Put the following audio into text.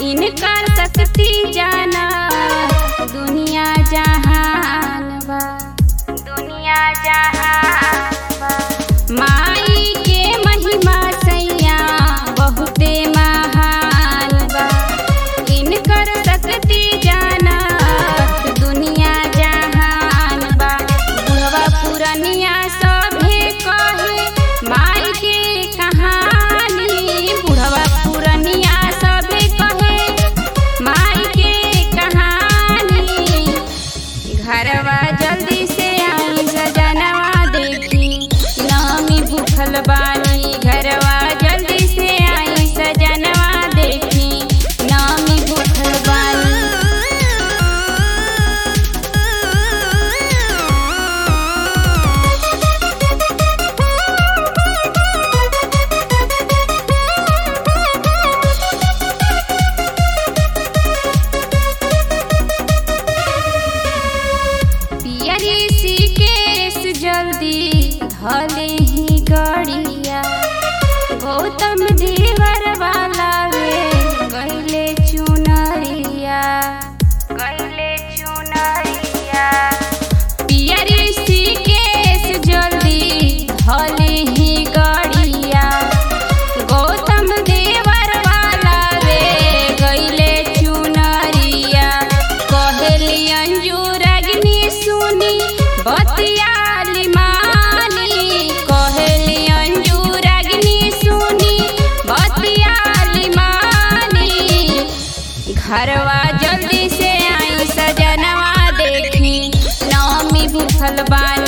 इनकर शक्ति जाना दुनिया जहान बा दुनिया जहान बा माई के महिमा सैया बहुते महान बा इनकर शक्ति जाना दुनिया जहान बा बुढ़वा पुरनिया सभे कहे माई के कहानी बुढ़वा पुरनिया सभे कहे माई के कहानी घरवा जल्दी से आई सजनवा देखी नामी भूखल बानी घरवा जल्दी से आई सजनवा देखी नामी भूखल बानी पियरी सी केस जल्दी धले ही गड़िया गौतम देवर वाला वे गैले चुनरिया गैले चुनरिया पियरी सी केस जल्दी धले ही गड़िया गौतम देवर वाला वे गैले चुनरिया कहली अंजूर अग्नि सुनी बतियाली मानी कहली अंजूर अग्नि सुनी बतियाली मानी घरवा जल्दी से आई सजनवा देखी नौमी भूखल बानी